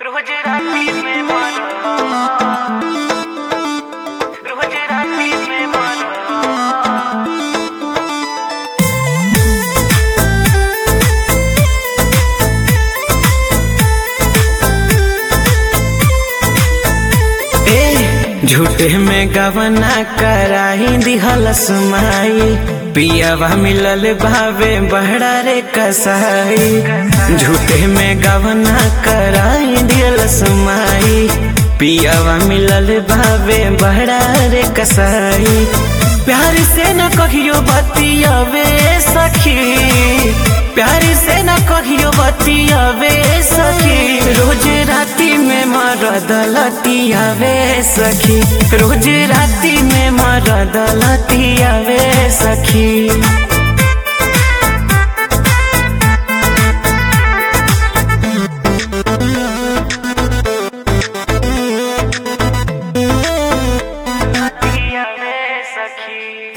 रोज राती में मारो रोज राती में मारो ए झूठे में गवना कराही दिहल सुमाई पियावा मिलल भावे बहरा रे कसाई झूठे में गवना कराही दिहल सुमाई पियावा मिलल भावे बहरा रे कसाई प्यार से न कहियो बतियावे सखी प्यार से न कहियो बतियावे सखी रोज राती में मरद लतियावे सखी रोज राती में मरद लतियावे सखी दिया में सखी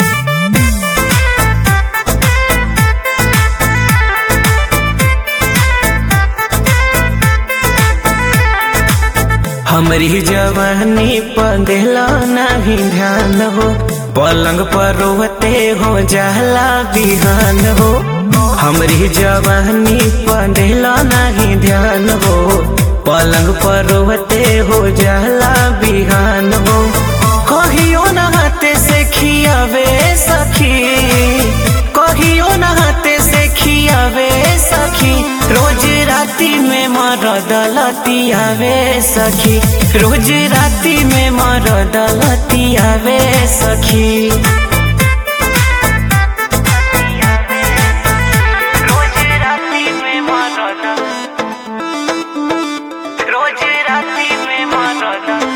हमरी जवानी पर दिला नहीं ध्यान हो पलंग पर रोते हो जाला बिहान हो हमरी जवानी पर दिला नहीं ध्यान हो पलंग पर रोते हो जाला बिहान हो कहियो न हाथे से खियावे सखी कहियो न हाथे से खियावे सखी रोज राती में मरद लतियावे सखी रोज राती में मरद लतियावे सखी रोज राती में मारो रोज राती में मारो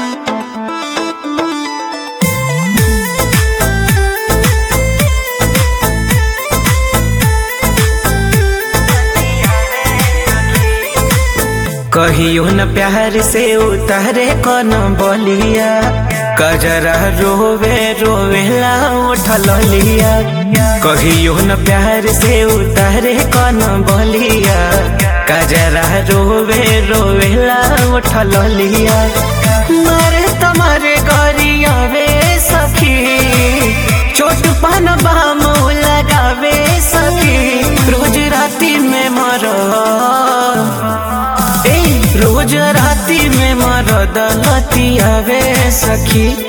कहियो न प्यार से उतारे कौन बलिया कजरा रोवे रोवेला उठल लिया कहियो न प्यार से उतारे कौन बलिया कजरा रोवे रोवेला उठल लिया मारे तुम्हारे गरिया वे सखी चोट पान बाम लगावे सखी रोज राती में मरो ए रोज राती में मरद लतियावे सखी